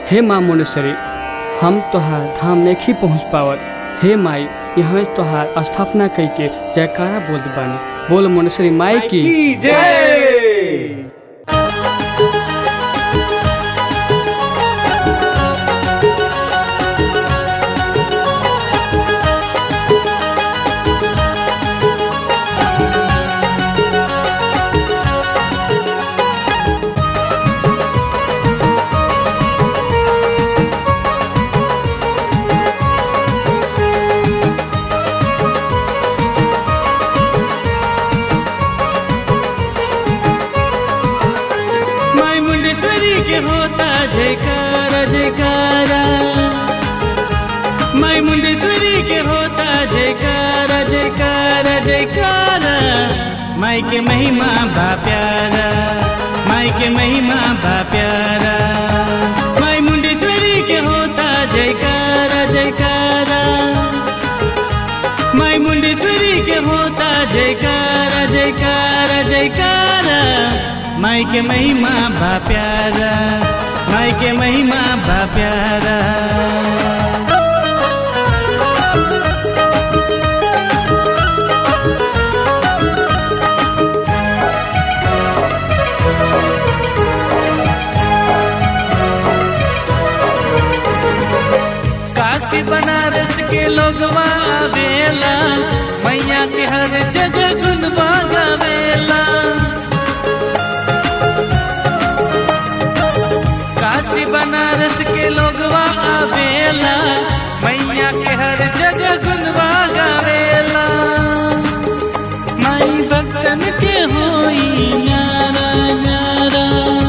हे माँ मुंडेश्वरी हम तोहार धाम नहीं पहुँच पावत हे माई यहाँ तोहार स्थापना कई के जयकारा बोलत बानी बोल मुंडेश्वरी माई की की जय माई मुंडेश्वरी के होता जयकारा जयकारा माई मुंडेश्वरी के होता जयकारा जयकारा जयकारा माई के महिमा बा प्यारा माई के महिमा बा प्यारा माई मुंडेश्वरी के होता जयकारा जयकारा माई मुंडेश्वरी के होता जयकारा जयकारा जयकारा माई के महिमा बा प्यारा माई के महिमा बा प्यारा काशी बनारस के लोगवा आवेला मैया के हर जगह गुनवा गावेला काशी बनारस के लोगवा आवेला मैया के हर जगह गुनवा गावेला माई भक्तन के होई न्यारा न्यारा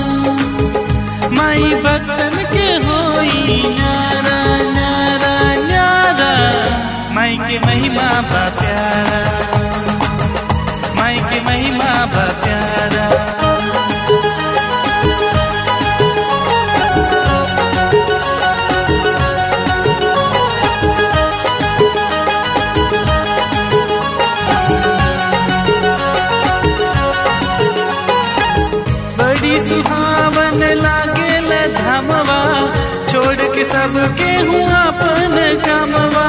माई भक्तन के होई न्यारा न्यारा न्यारा माई के महिमा बा प्यारा माई के महिमा बा प्यारा बड़ी सुहावन लागेल धामवा छोड़ के सबके हूँ अपन कामवा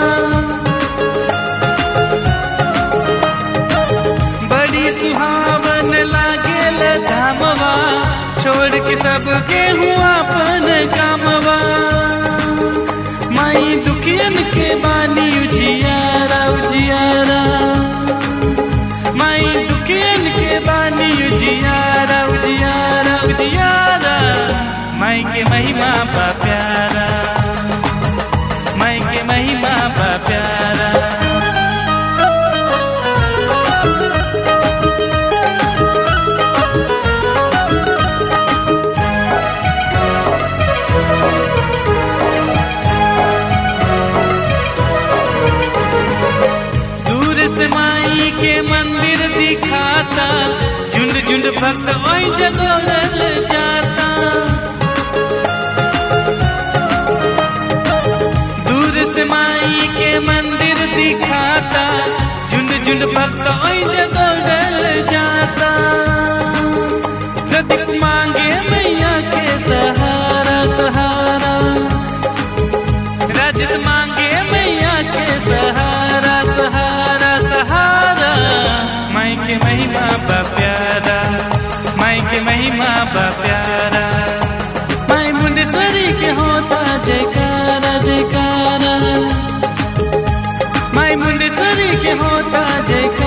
बड़ी सुहावन लागेल धामवा छोड़ के सबके हूँ अपन कामवा माई दुखियन के बानी उजियारा उजियारा माई दुखियन के बानी उजियारा उजियारा उजियारा माई के महिमा बा प्यारा माई के महिमा बा प्यारा दूर से माई के मंदिर दिखाता झुंड झुंड भक्त वही जगोरल जाता दूर से माई के मंदिर दिखाता झुंड झुंड भक्त वही जगोरल जाता प्रदीप मांगे मैया के सहारा सहारा राजस मांगे मैया के सहारा सहारा सहारा माई के महिमा बा प्यारा माई के महिमा बा प्यारा माई मुंडेश्वरी के होता जयकारा जयकारा माई मुंडेश्वरी के होता जयकारा